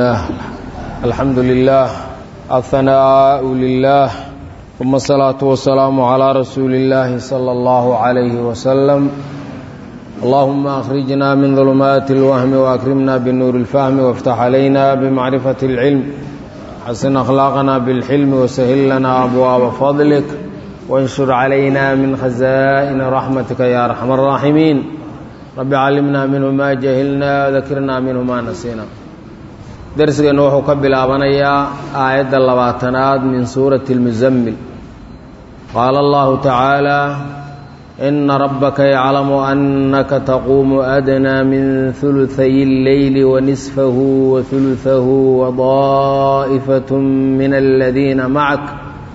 الحمد لله الثناء لله ثم الصلاة والسلام على رسول الله صلى الله عليه وسلم اللهم أخرجنا من ظلمات الوهم وأكرمنا بالنور الفهم وافتح علينا بمعرفة العلم حسن أخلاقنا بالحلم وسهل لنا أبواب فضلك وانشر علينا من خزائن رحمتك يا أرحم الراحمين رب علمنا منه ما جهلنا وذكرنا منه ما نسينا darsigeennu wuxuu ka bilaabanayaa aayadda labaatanaad min suurati اlmuzammil qaala allahu tacaala ina rabbaka yaclamu annaka taquumu adnaa min huluhay اlleyli wanisfahu wahuluhahu wadaa'ifat min aladiina macak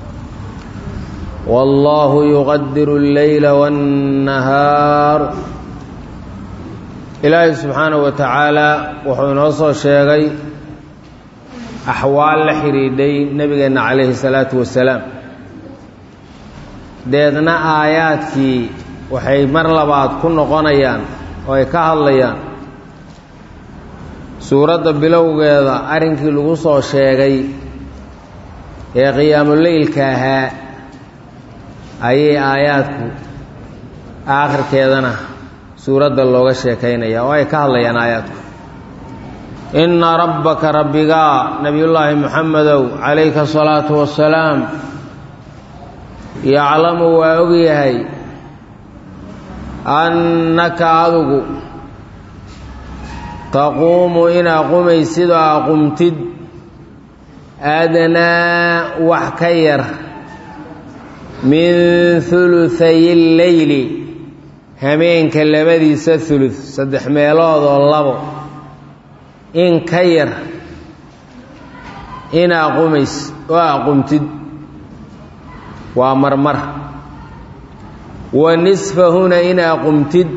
wallahu yuqadiru اlleyla waاnnahaar ilaahay subxaanahu wa tacaala wuxuu inoo soo sheegay axwaal la xidhiidhay nebigeenna calayhi salaatu wasalaam deedna aayaadkii waxay mar labaad ku noqonayaan oo ay ka hadlayaan suuradda bilowgeeda arrinkii lagu soo sheegay ee qiyaamuleylka ahaa ayay aayaadku aakhirkeedana suuradda looga sheekaynaya oo ay ka hadlayaan aayaadku inna rabbaka rabbigaa nebiyullaahi moxamedow calayka asalaatu wassalaam yaclamu waa ogyahay annaka adugu taquumu inaa qumaysid oo aqumtid adnaa wax ka yar min huluhay lleyli hameenka labadiisa hulud saddex meeloodoo labo in ka yar inaa qumays oo aqumtid waa marmar wa nisfahuna inaa qumtid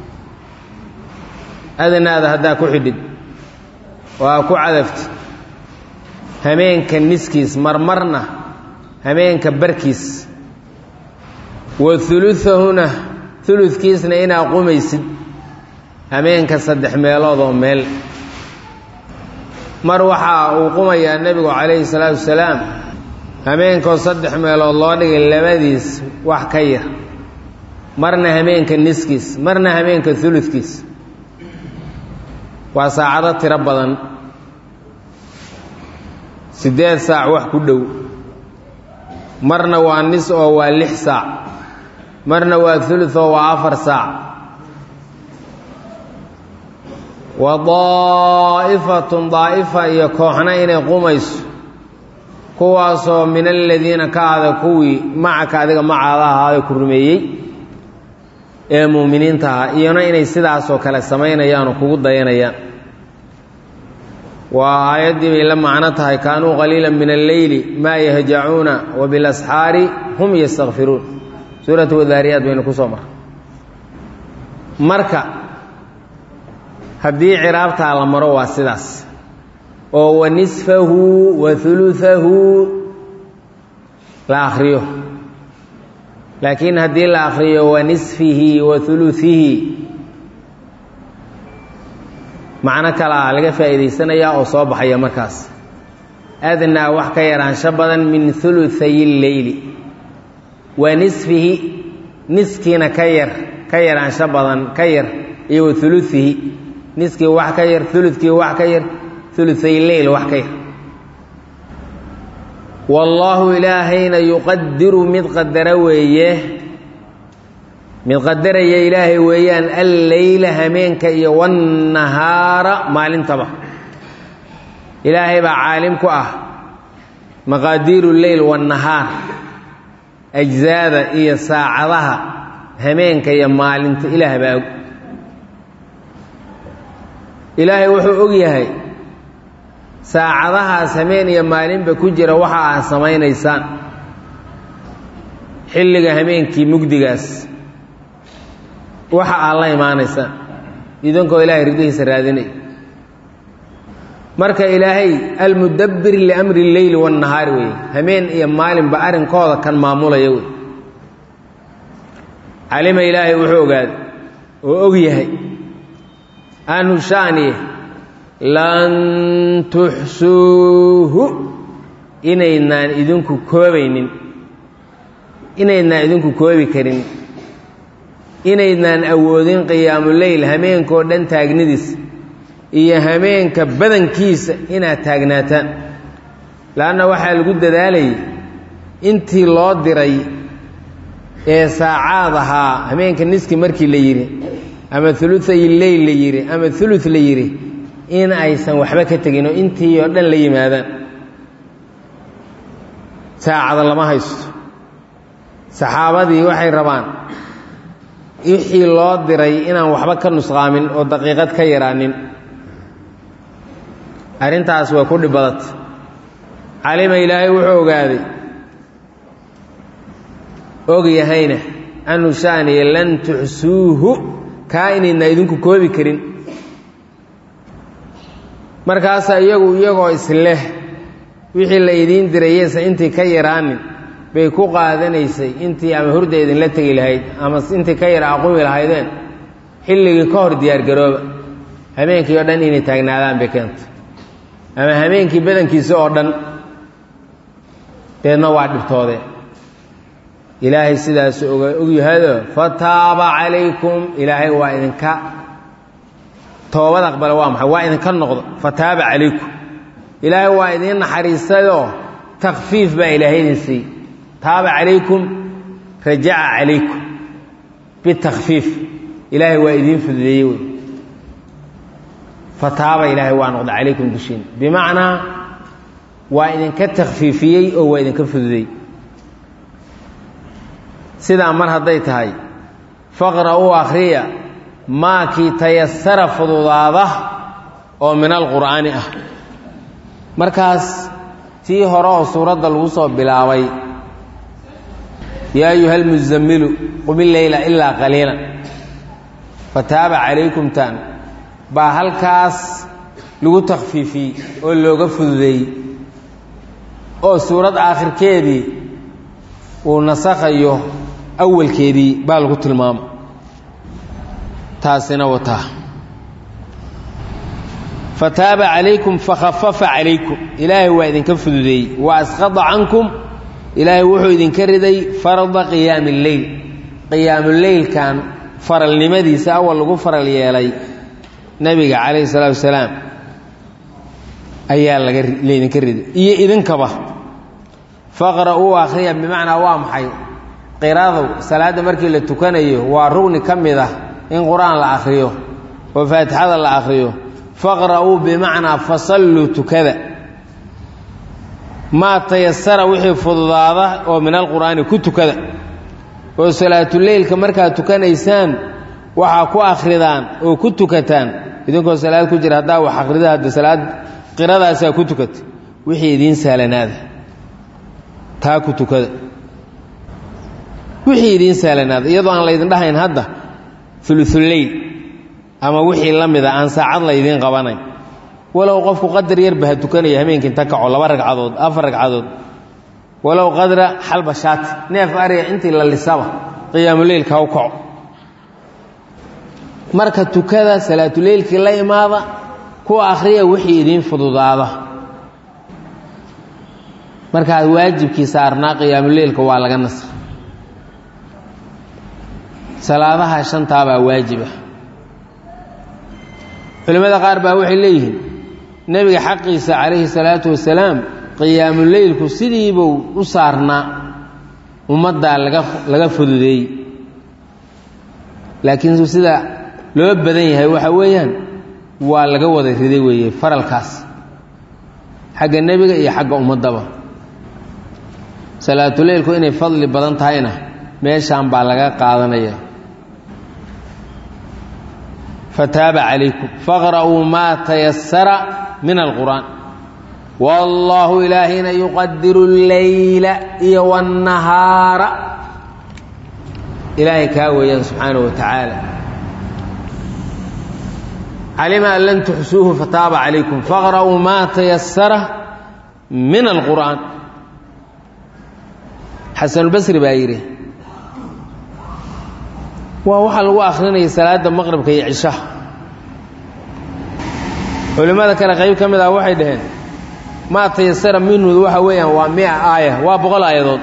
adnaada haddaa ku xidhid oo aa ku cadaftid hameenka niskiis marmarna hameenka barkiis wa huluahuna huludkiisna inaa qumaysid hameenka saddex meeloodoo meel mar waxaa uu qumayaa nebigu calayhi salaatu wasalaam hameenkoo saddex meelood loo dhigay labadiis wax ka yar marna hameenka niskiis marna hameenka uludkiis waa saacado tiro badan siddeed saac wax ku dhow marna waa nis oo waa lix saac marna waa ulud oo waa afar saac wa daa'ifatun daa'ifa iyo kooxna inay qumayso kuwaasoo min aladiina ka ahda kuwii macaka adiga macaada ahaaday ku rumeeyey ee muuminiinta ahaa iyona inay sidaasoo kale samaynayaan oo kugu dayanayaan waa aayaddii bay la macno tahay kaanuu qaliila min alleyli maa yahjacuuna wa bilasxaari hum yastakfiruun suuratu wadaariyaad baynu ku soo marray marka haddii ciraabtaa la maro waa sidaas oo wa nisfahu wa huluhahu la akhriyo laakiin haddii la akhriyo wa nisfihi wa huluhihi macno kalaa laga faa'iidaysanayaa oo soo baxaya markaas adnaa wax ka yaraansho badan min huluhay lleyli wa nisfihi niskiina ka yar ka yaraansho badan ka yar iyo wa huluhihi niskii wax ka yar uludkii wax ka yar uluay leyl wax ka yar wallaahu ilaahayna yuqadiru mid qadara weeye mid qadaraya ilaahay weeyaan alleyla hameenka iyo wannahaara maalintaba ilaahay baa caalim ku ah maqaadiiru leyl wannahaar ajzaada iyo saacadaha hameenka iyo maalinta ilaah baa og ilaahay wuxuu og yahay saacadahaas hameen iyo maalinba ku jira waxa aad samaynaysaan xilliga hameenkii mugdigaas waxa aad la imaanaysaan idinkoo ilaahay ridihiisa raadinay marka ilaahay almudabbir liamri lleyli wannahaari weeye hameen iyo maalinba arrinkooda kan maamulaya wey calima ilaahay wuxuu ogaaday oo og yahay anu shaaniye lan tuxsuuhu inaydnaan idinku koobaynin inaydnaan idinku koobi karin inaydnaan awoodin qiyaamuleyl hameenkao dhan taagnidiisa iyo hameenka badankiisa inaad taagnaataan leanna waxaa lagu dadaalayay intii loo diray ee saacaad ahaa hameenka niski markii la yidhi ama uluay leyl la yidhi ama ulu la yidhi in aysan waxba ka tegin oo intii oo dhan la yimaadaan saacada lama haysto saxaabadii waxay rabaan wixii loo diray inaan waxba ka nusqaamin oo daqiiqad ka yaraanin arrintaas way ku dhibadata calima ilaahay wuxuu ogaaday og yahayna anu shaaniya lan tuxsuuhu kaa inaydna idinku koobi karin markaasaa iyagu iyagoo isleh wixii la idiin dirayeysa intii ka yaraanin bay ku qaadanaysay intii ama hurda idinla tegi lahayd ama intii ka yara aqumi lahaydeen xilligii ka hor diyaargarooba habeenkii oo dhan inay taagnaadaan bay keentay ama habeenkii badankiisa oo dhan deedna waa dhibtoodeen ilaahay sidaas oga ogyahado fataaba calaykum ilaahay waa idinka toobad aqbala waa maxay waa idinka noqdo fataaba calaykum ilaahay waa idiin naxariistayoo takfiif baa ilaahay idin siiyey taaba calaykum rajaca calaykum bitakfiif ilaahay waa idiin fududeeyey wey fataaba ilaahay waa noqda calaykum dushiina bimacnaa waa idinka takfiifiyey oo waa idinka fududeeyey sidaa mar hadday tahay faqra'uu akhriya maakii tayasara fududaada oo min alqur'aani ah markaas tii hore oo suuradda lagu soo bilaabay yaa ayuha almuzammilu qumi leyla ilaa qaliilan fataaba calaykum taan baa halkaas lagu takhfiifiyey oo looga fududeeyey oo suurad aakhirkeedii uu nasakhayo awalkeedii baa lagu tilmaama taasina wataa fataaba calaykum fakhafafa calaykum ilaahay waa idinka fududeeyey wa asqada cankum ilaahay wuxuu idinka riday farda qiyaami lleyl qiyaamuleylkan faralnimadiisa awal lagu faral yeelay nebiga calayhi salaatu wasalaam ayaa laga laydinka riday iyo idinkaba faqra'uu akhriya bimacnaa waa maxay qiraadu salaadda markii la tukanayo waa rugni ka mid ah in qur-aan la akhriyo oo faatixada la akhriyo faqra'uu bimacnaa fasalluu tukada maa tayasara wixii fududaada oo min alqur'aani ku tukada oo salaatuleylka markaad tukanaysaan waxaa ku akhridaan oo ku tukataan idinkoo salaad ku jira haddaa wax akhrida hadda salaad qiradaasaa ku tukata wixii idiin sahlanaada taa ku tukada wixii idiin sahlanaada iyadoo aan laydin dhahayn hadda uluuleyl ama wixii la mida aan saacad laydiin qabanayn walow qofku qadar yarba ha tukanaya hameenkii inta kaco laba ragcadood afar ragcadood walow qadra xalba shaati neef ariga intii la lisaba qiyaamuleylka ha u kaco marka tukada salaatuleylkii la imaada ku akhriya wixii idiin fududaada markaas waajibkii saarnaa qiyaamuleylka waa laga nasra salaadaha shantaabaa waajiba culimmada qaar baa waxay leeyihiin nebiga xaqiisa calayhi salaatu wasalaam qiyaamuleylku sidiibuu u saarnaa ummaddaa laga laga fududeeyey laakiin sida loo badan yahay waxa weeyaan waa laga wada riday weeye faralkaas xagga nebiga iyo xagga ummaddaba salaatuleylku inay fadli badan tahayna meeshaan baa laga qaadanaya fataaba calaykum faqra'uu maa tayasara min alqur'aan wallaahu ilaahina yuqadiru alleyla iyo wannahaara ilaahay kaa weeyaan subxaana wa tacaala calima an lan tuxsuuhu fataaba calaykum faqra'uu maa tayasara min alqur'aan xasanulbasri baa yidhi waa waxaa lagu akhrinaya salaadda maqribka iyo cishaha culimmada kale qayb ka mid ah waxay dhaheen maa tayasara minhu waxa weeyaan waa mia aaya waa boqol aayadood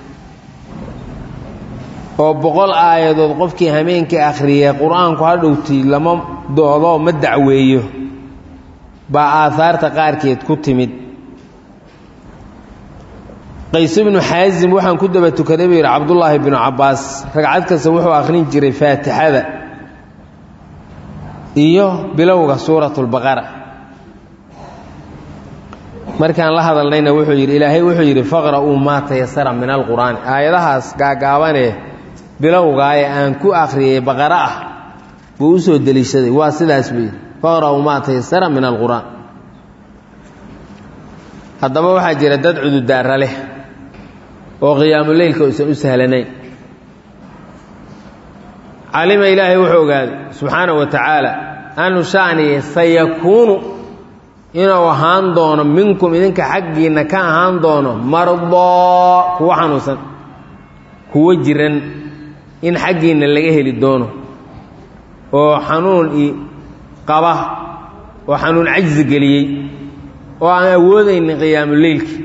oo boqol aayadood qofkii hameenkii akhriyay qur-aanku ha dhowti lama doodo ma dacweeyo baa aahaarta qaarkeed ku timid qays ibnu xaasim waxaan ku daba tukaday buu yidhi cabdullaahi binu cabbaas ragcad kasta wuxuu akhrin jiray faatixada iyo bilowga suuratulbaqara markaan la hadalnayna wuxuu yidhi ilaahay wuxuu yidhi faqra'uu maa tayasara min alqur'aani aayadahaas gaagaabanee bilowgaaye aan ku akhriyay baqara ah buu u soo deliishaday waa sidaas buu yidhi faqra'uu maa tayasara min alqur'aan haddaba waxaa jira dad cududaara leh oo qiyaamuleylka uusan u sahlanayn calima ilaahay wuxuu ogaaday subxaanahu wa tacaala anu sha'niye sayakuunu inuu ahaan doono minkum idinka xaggiinna ka ahaan doono mardoo kuwo xanuunsan kuwo jiran in xaggiinna laga heli doono oo xanuun i qaba oo xanuun cajsi geliyey oo aan awoodaynin qiyaamuleylki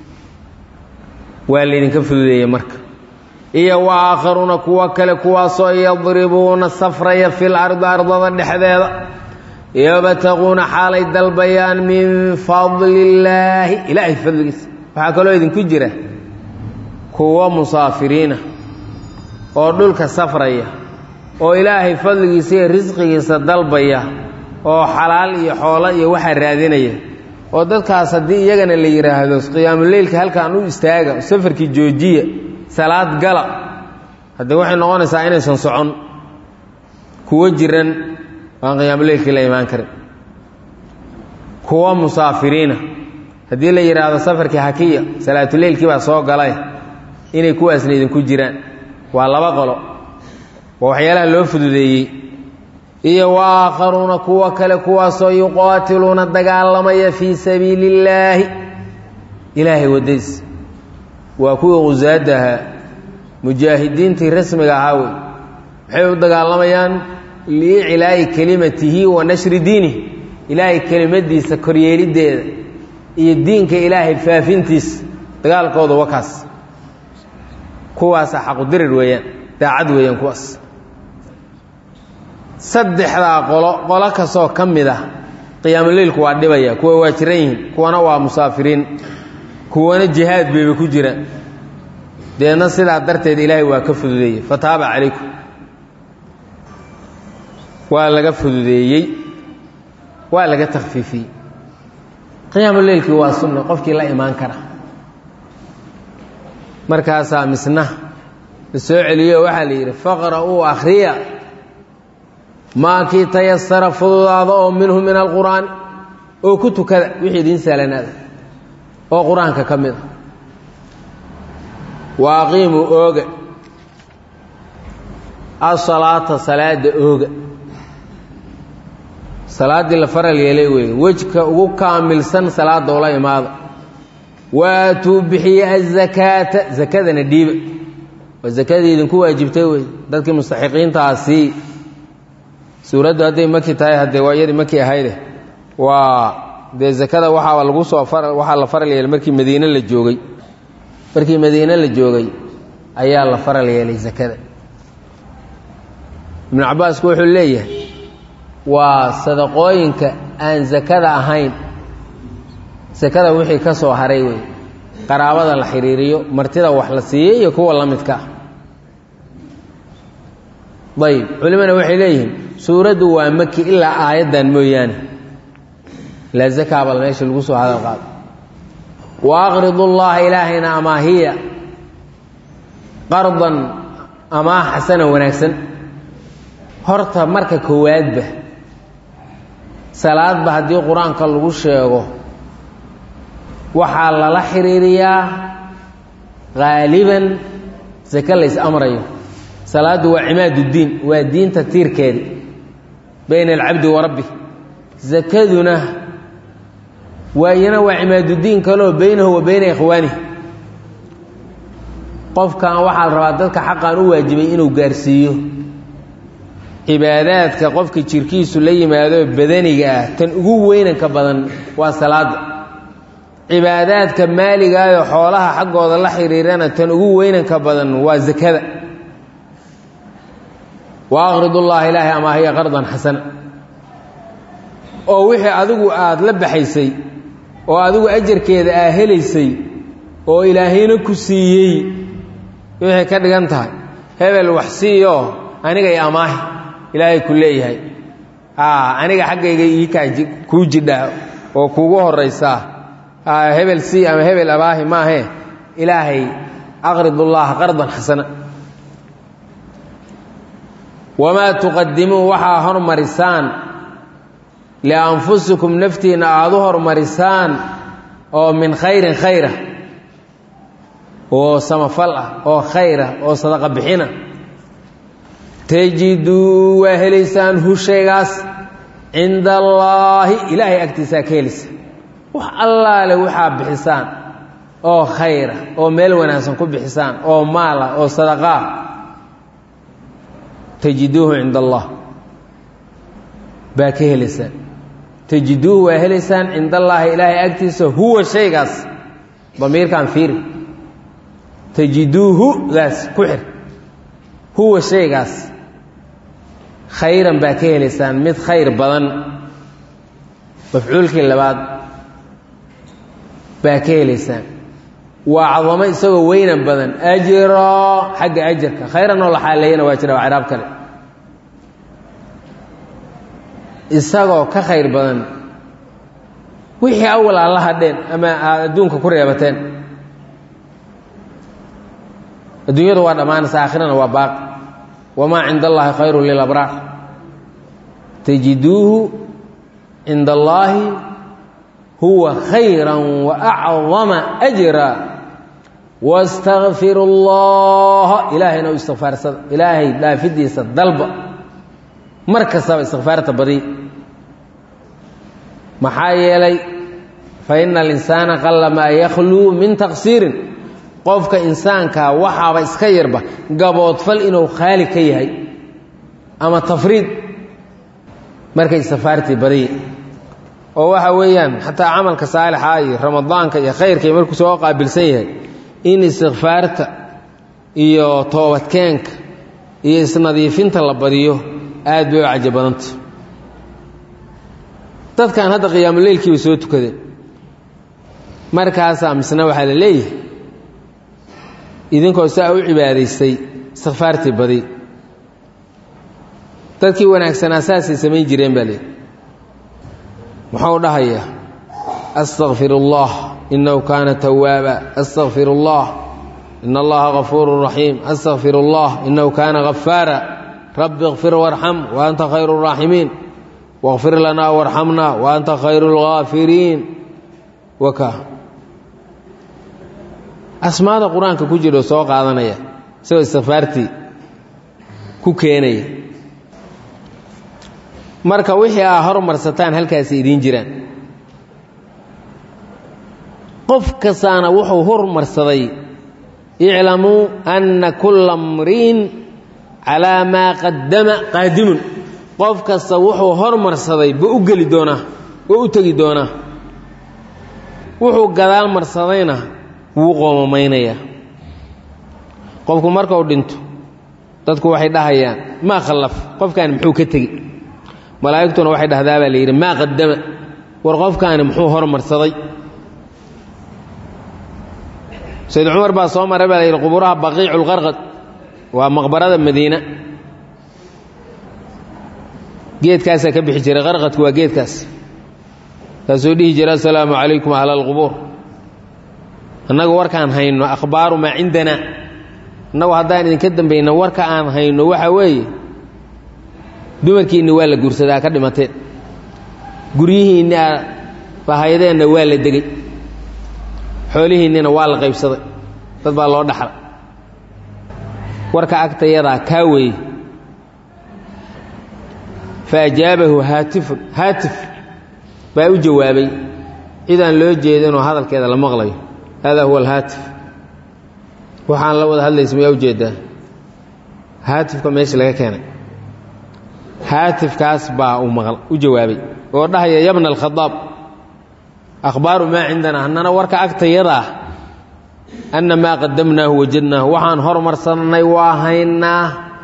waa laydinka fududeeyey marka iyo wa aakharuuna kuwo kale kuwaasoo yadribuuna safraya fil ardi ardada dhexdeeda yabtaquuna xaalay dalbayaan min fadli illaahi ilaahay fadligiisa waxaa kaloo idinku jira kuwo musaafiriina oo dhulka safraya oo ilaahay fadligiisa iyo risqigiisa dalbaya oo xalaal iyo xoolo iyo waxaa raadinaya oo dadkaas haddii iyagana la yidhaahdo qiyaamuleylka halkaan u istaaga safarkii joojiya salaad gala haddee waxay noqonaysaa inaysan socon kuwo jiran waan qiyaamuleylkii la imaan karin kuwo musaafiriina haddii la yidhaahdo safarkii hakiya salaatuleylkii baa soo galay inay kuwaasna idinku jiraan waa laba qolo waa waxyaalaha loo fududeeyey iyo wa aakharuuna kuwo kale kuwaasoo yuqaatiluuna dagaalamaya fii sabiili illaahi ilaahay waddadiisa waa kuwii qusaada ahaa mujaahidiintii rasmiga ahaa wey maxay u dagaalamayaan liiclaa'i kelimatihi wa nashri diinih ilaahay kelimadiisa koryeeliddeeda iyo diinka ilaahay faafintiisa dagaalkooda wakaas kuwaasa xaqudirir weeyaan daacad weeyaan kuwaas saddexdaa qolo qolo kastoo ka mid ah qiyaamuleylku waa dhibaya kuwa waa jiran yihiin kuwana waa musaafiriin kuwana jihaad bayba ku jiraan deedna sidaa darteed ilaahay waa ka fududeeyey fataaba calaykum waa laga fududeeyey waa laga takfiifiyey qiyaamuleylkii waa sunna qofkii la imaan kara markaasaa misna la soo celiyo waxaa la yidhi faqra'uu akhriya maa kii tayasara fududaada oo minhu min alqur'aan oo ku tukada wixii idiin sahlanaada oo qur-aanka ka mid a wa aqiimuu ooga asalaata salaada ooga salaaddii la faral yeelay weeye wejka ugu kaamilsan salaada ula imaada waatuu bixiye azakaata zakadana dhiiba waa zakadii idinku waajibtay wey dadkii mustaxiqiintaasii suuraddu hadday maki tahay haddee waa iyadii maki ahayde waa dee zakada waxaa lagu soo waxaa la faral yeelay markii madiine la joogay markii madiine la joogay ayaa la faral yeelay zakada ibnu cabbaasku wuxuu leeyahay waa sadaqooyinka aan zakada ahayn sakada wixii ka soo haray wey qaraabada la xiriiriyo martida wax la siiyey iyo kuwa la midka ah ayb culimana waxay leeyihiin suuraddu waa maki ilaa aayaddan mooyaane ilaa zakaabal meesha lagu soo hadal qaado wa aqridu llaha ilaahayna amaahiya qardan amaa xasana wanaagsan horta marka koowaadba salaadba haddii qur-aanka lagu sheego waxaa lala xiriiriyaa haaliban sake lays amrayo salaaddu waa cimaaduddiin waa diinta tiirkeedi bayna alcabdi wa rabbi sakaduna waa iyana waa cimaaduddiin kaloo baynahu wa bayna ikhwaanihi qofkan waxaa la rabaa dadka xaqan u waajibay inuu gaarsiiyo cibaadaadka qofka jirkiisu la yimaado badaniga ah tan ugu weynanka badan waa salaada cibaadaadka maaligaayoo xoolaha xaggooda la xiriirana tan ugu weynanka badan waa sakada wa aqridullaha ilaahay amaahiya qardan xasana oo wixii adigu aada la baxaysay oo adigu ajarkeeda aa helaysay oo ilaahayna ku siiyey waxay ka dhigan tahay hebel wax siiyo anigay amaahi ilaahay ku leeyahay aniga xaggayga iikaa kuu jidhaa oo kuugu horaysaa hebel sii ama hebel abaahi maahe ilaahay aqridullaha qardan xasana wamaa tuqadimuu waxaa hormarisaan lianfusikum naftiinna aada u hormarisaan oo min khayrin khayra oo samafal ah oo khayra oo sadaqa bixina tajiduu waa helaysaan hu shaygaas cinda allaahi ilaahay agtiisaa ka helaysa wax allaale waxaa bixisaan oo khayra oo meel wanaagsan ku bixisaan oo maala oo sadaqaa tajiduuhu cinda allah baa ka helaysaan tajiduuhu waa helaysaan cinda allaahi ilaahay agtiisa huwa shaygaas damiirkan fiiri tajiduuhu daas ku xir huwa shaygaas khayran baa ka helaysaan mid khayr badan mafcuulkii labaad baa ka helaysaan waa cadamo isagoo weynan badan ajiro xagga ajarka khayran oo la xaaleeyana waa jira waa ciraab kale isagoo ka khayr badan wixii awal aad la hadheen ama aad adduunka ku reebateen adduunyadu waa dhammaanaysa aakhirana waa baaqi wamaa cinda allaahi khayru lilabraar tajiduuhu cinda allaahi huwa khayra waacdama ajra wastakfiru allaha ilaahayna u istikfaarsada ilaahay dhaafidiisa dalba mar kastaba istikfaarta badiy maxaa yeelay fa ina alinsaana qalla maa yakhluu min taqsiirin qofka insaankaa waxaaba iska yarba gaboodfal inuu khaali ka yahay ama tafriid markay istikfaartii badiy oo waxa weeyaan xataa camalka saalixa iyo ramadaanka iyo khayrkai markuu soo qaabilsan yahay in istikfaarta iyo toobadkeenka iyo isnadiifinta la badiyo aad bay u caja badanta dadkan hadda qiyaamuleylkiiba soo tukadeen markaasaa misna waxaa la leeyahay idinkoo saa u cibaadaystay istikfaartii badi dadkii wanaagsanaa saasay samayn jireen baa leeyahy muxuu dhahayaa astakfir اllah inahu kaana tawaaba astakfir اllah in allaha gafuuru raxiim astakfir اllah inahu kaana gafaara rabbi اkfir warxam wa anta khayru الraaximiin wاkfir lanaa warxamna wa anta khayru اlgaafiriin waka asmaada qur-aanka ku jiro soo qaadanaya isagoo istikfaartii ku keenaya marka wixii aa hormarsataan halkaasi idiin jiraan qof kastaana wuxuu hormarsaday iclamuu anna kulla mriin calaa maa qaddama qaadimun qof kasta wuxuu hormarsaday ba u geli doonaa oo u tegi doonaa wuxuu gadaal marsadayna wuu qoomamaynaya qofku markau dhinto dadku waxay dhahayaan maa khallaf qofkaani muxuu ka tegi malaa'igtuna waxay dhahdaa baa la yidhi maa qaddama war qofkaani muxuu hormarsaday sayd cumar baa soo maray baa la yidhi quburaha baqiicu lqarqad waa maqbarada madiina geedkaasaa ka bixi jiray qarqadku waa geedkaas kaasuu dhihi jira assalaamu calaykum ahla alqubuur annagu warkaan hayno akhbaaru maa cindanaa innagu haddaan idinka dambayna warka aan hayno waxa weeye dumarkiinni waa la guursadaa ka dhimateen guryihiinni aa bahayadeenna waa la degey xoolihiinnina waa la qaybsaday dad baa loo dhaxla warka agtayadaa kaa weeye fa ajaabahu haatifun haatif baa u jawaabay cidaan loo jeedinoo hadalkeeda la maqlayo hada huwa alhaatif waxaan la wada hadlaysa mayaa ujeedaa haatifka meesha laga keenay haatifkaas baa u maqal u jawaabay oo dhahaya yabna alkhadaab akhbaaru maa cindana hannana warka agtayadaa anna maa qadamnaahu wajadnaahu waxaan hormarsannay waa haynaa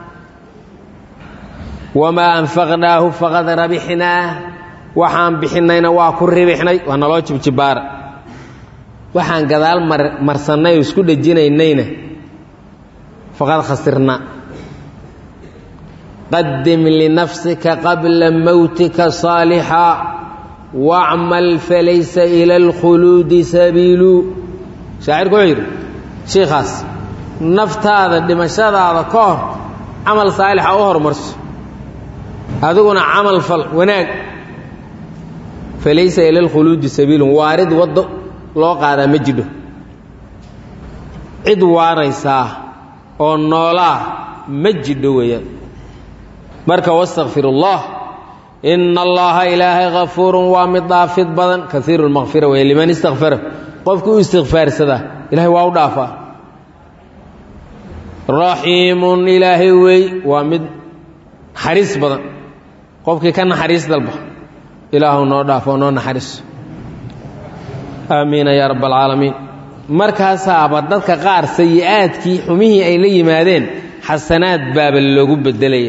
wamaa anfaqnaahu faqad rabixnaa waxaan bixinnayna waa ku ribixnay waa naloo jibjibaara waxaan gadaal marsannay oo isku dhejinaynayna faqad khasirnaa qadim linafsika qabla mowtika saalixa wacmal falaysa ila alkhuluudi sabiilu shaacirku wuxuu yidhi shiikhaas naftaada dhimashadaada ka hor camal saalixa u hormarso adiguna camal fal wanaag falaysa ila alkhuluudi sabiilun waarid waddo loo qaadaa ma jidho cid waaraysaa oo noolaa ma jidho weeyaan marka wastakfir allah ina allaha ilaahay kafuurun waa mid dhaafid badan kaiiru lmakfira wey liman istakfara qofkii u istikfaarsadaa ilahay waa u dhaafaa raxiimun ilaahay wey waa mid naxariis badan qofkii ka naxariis dalba ilaahu noo dhaafo noo naxariiso aamiina yaa rabb alcaalamiin markaasaaba dadka qaar sayi-aadkii xumihii ay la yimaadeen xasanaad baaba loogu bedelaya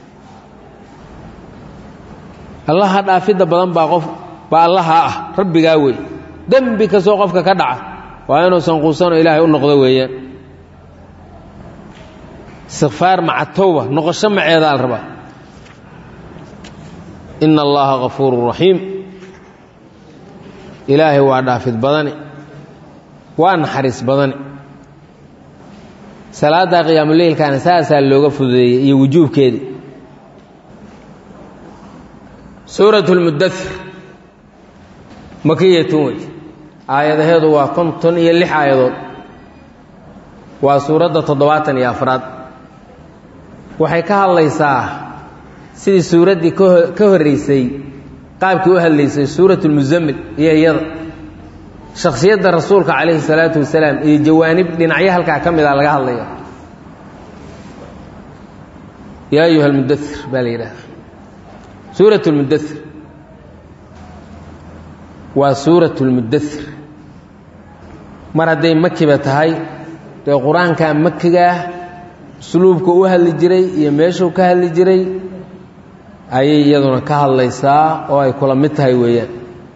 allaha dhaafidda badan baa qof baa allaha ah rabbigaa wey dembi kastoo qofka ka dhaca waa inuusan quusanoo ilaahay u noqdo weeyaan istikfaar maca towba noqosho maceeda al rabaa ina allaha kafuurun raxiim ilaahay waa dhaafid badani waa naxariis badani salaadda qiyaamuleylkaana saasaa looga fududeeyey iyo wujuubkeedii suurat lmudair makiyatun wey aayadaheedu waa konton iyo lix aayadood waa suuradda toddobaatan iyo afraad waxay ka hadlaysaa sidii suuraddii ka horreysay qaabkii u hadlaysay suurat lmuzammil iyo iyada shakhsiyadda rasuulka calayhi salaatu wasalaam iyo jawaanib dhinacyo halkaa ka mid a laga hadlaya yaa ayuha almudair baa la yidhahda suurat lmudair waa suurat lmudair mar hadday makiba tahay dee qur-aankaa makigaah usluubka u hadli jiray iyo meeshuu ka hadli jiray ayay iyaduna ka hadlaysaa oo ay kula mid tahay weeyaan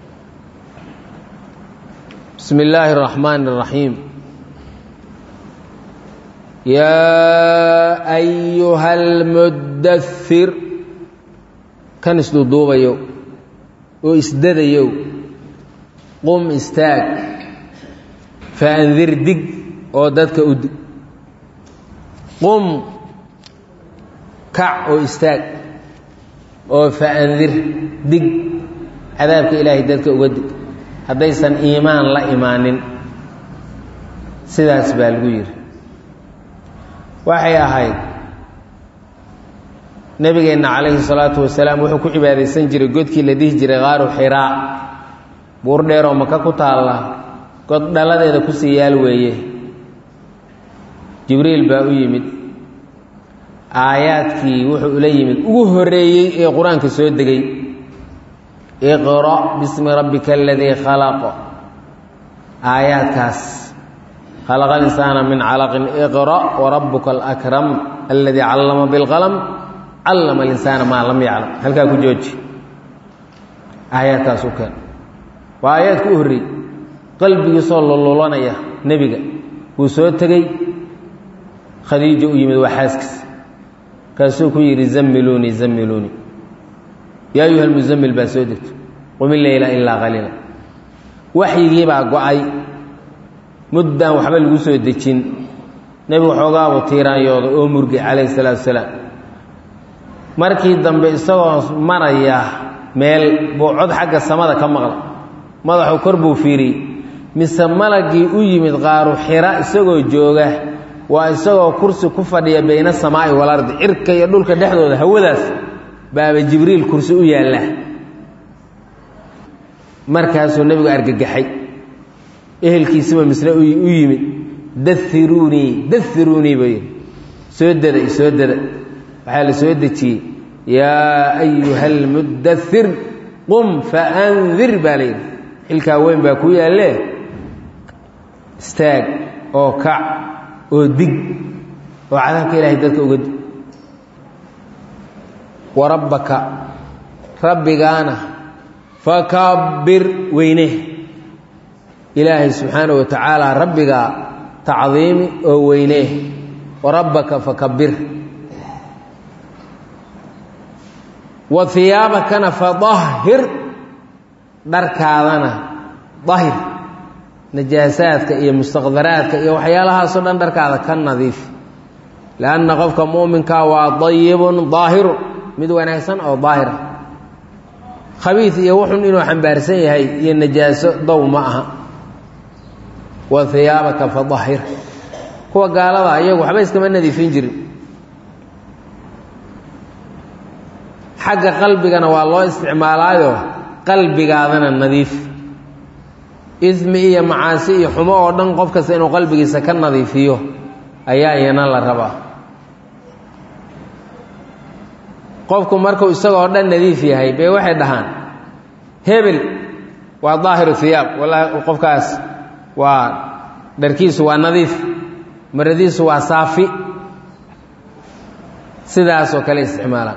bismi illaahi اraxmaani اraxiim yaa ayuha almudair kan isduuduubayow oo isdadayow qum istaag faandir dig oo dadka u dig qum kac oo istaag oo faandir dig cadaabka ilaahay dadka uga dig haddaysan iimaan la imaanin sidaas baa lagu yidhi waxay ahayd nebigeenna calayhi salaatu wasalaam wuxuu ku cibaadaysan jiray godkii la dhihi jiray qaaru xiraa buur dheeroo maka ku taalla god dhaladeeda kusii yaal weeye jibriil baa u yimid aayaadkii wuxuu ula yimid ugu horreeyey ee qur-aanka soo degay iqra' bismi rabbika aladii khalaq aayaadkaas khalaqa alinsaana min calaqin iqra' warabuka alakram aladii callama bilqalam callama alinsaana maa lam yaclam halkaa ku jooji aayaadkaas u keen waa aayaadka u horreeyey qalbigiisoo lululanaya nebiga wuu soo tegey khadiija u yimid waa xaaskiis kaasuu ku yidhi zammiluunii zammiluunii yaa ayuha almuzammil baa soo degto qumi leyla ilaa qaliila waxyigii baa go-ay muddaan waxba lagu soo dejin nebigu xoogaabu tiiraanyooda oo murgay calayhi salaatu wasalaam markii dambe isagoo maraya meel buu cod xagga samada ka maqla madaxu kor buu fiiriyey mise malagii u yimid qaaru xira isagoo jooga waa isagoo kursi ku fadhiya bayna samaa'i walardi cirka iyo dhulka dhexdooda hawadaas baaba jibriil kursi u yaalla markaasuu nebigu argagaxay ehelkiisiba misne u yimid dairuunii dairuunii buu yidhi soo dada soo dada waxaa la soo dejiyey yaa ayuha almudathir qum faandir baa la yidhi xilkaa weyn baa ku yaalle istaag oo kac oo dig oo cadaabka ilaahay dadka uga dig wa rabbaka rabbigaana fakabbir weyne ilaahay subxaana wa tacaala rabbigaa tacdiimi oo weyne wa rabbaka fakabbir wa hiyaabakana fadahhir dharkaadana dahir najaasaadka iyo mustaqdaraadka iyo waxyaalahaasoo dhan dharkaada ka nadiif lianna qofka muuminkaa waa dayibun daahirun mid wanaagsan oo daahira khabiid iyo wuxun inuu xambaarsan yahay iyo najaaso dow ma aha wa hiyaabaka fadahir kuwa gaalada iyagu waxba iskama nadiifin jirin xagga qalbigana waa loo isticmaalaayo qalbigaadana nadiif ismi iyo macaasi iyo xumo oo dhan qof kasta inuu qalbigiisa ka nadiifiyo ayaa iyana la rabaa qofku markuu isagoo dhan nadiif yahay bay waxay dhahaan hebel waa daahiru hiyaab wallaahi qofkaas waa dharkiisu waa nadiif maradiisu waa saafi sidaasoo kale isticmaalaan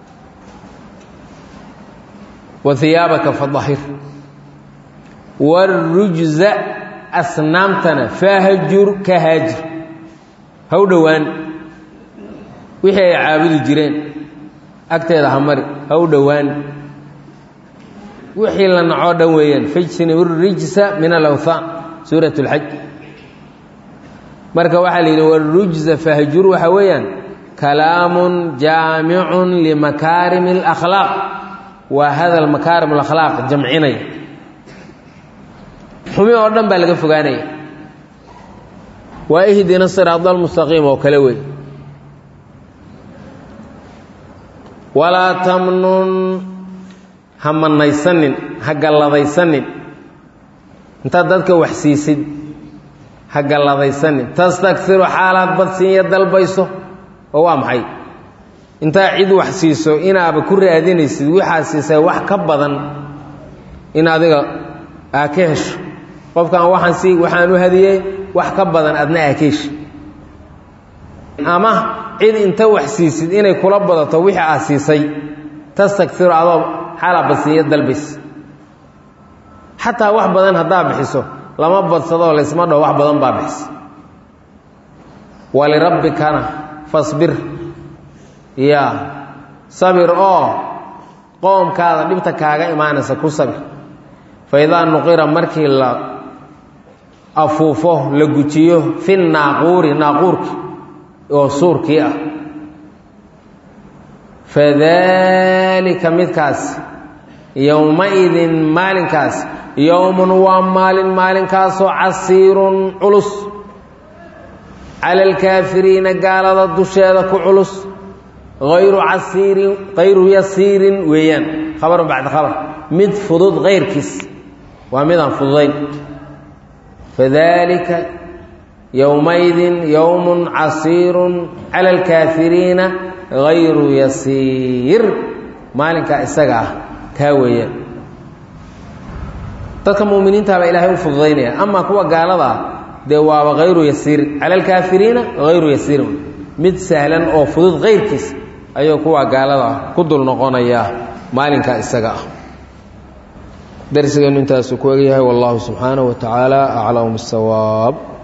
wa hiyaabaka fadahir warujza asnaamtana fahjur ka haajir ha u dhowaan wixii ay caabudi jireen agteeda ha mari ha u dhowaan wixii la nacoo dhan weeyaan fajtanibu rijsa min alawthaan suurat اlxaj marka waxaa la yidhi warujza fahjur waxaa weeyaan kalaamun jaamicun limakaarimi اlakhlaaq waa hadal makaarim alakhlaaq jamcinaya xumi oo dhan baa laga fogaanaya waa ihdina siraad almustaqiim oo kale wey walaa tamnun ha manaysanin ha galladaysanin intaad dadka wax siisid ha galladaysanin tastakfiru xaalaad badsiinya dalbayso oo waa maxay intaa cid wax siiso inaaba ku raadinaysid waxaad siisay wax ka badan in adiga aa ka hesho qofkan waxaan sii waxaan u hadiyey wax ka badan adna aa ka heshi ama cid inta wax siisid inay kula badato wixii aad siisay tastakfiru adoo xaalaa badsiinya dalbays xataa wax badan haddaa bixiso lama badsadoo laysma dhaho wax badan baa bixisa walirabbikana fasbir yaa sabir oo qoomkaada dhibta kaaga imaanaysa ku sabir fa idaa nuqira markii la afuufo la gujiyo fi naaquuri naaquurki oo suurkii ah fadaalika midkaas yowma-idin maalinkaas yowmun waa maalin maalinkaasoo casiirun culus cala alkaafiriina gaalada dusheeda ku culus ayru casiirin hayru yasiirin weeyaan khabarun bacda khabar mid fudud kayrkiis waa midaan fududayn fadalika yowmaydin yowmun casiirun cala alkaafiriina hayru yasiir maalinkaa isaga ah kaa weeyaan dadka muminiintaabaa ilaahay u fududaynaya amaa kuwa gaalada ah dee waaba hayru yasiirin cala alkaafiriina hayru yasiirin mid sahlan oo fudud kayrkiis ayuu kuwa gaalada ku dul noqonayaa maalinkaa isaga ah darsigeenu intaasu ku egyahay wallahu subxaanaه wa tacaala aclam الsawaab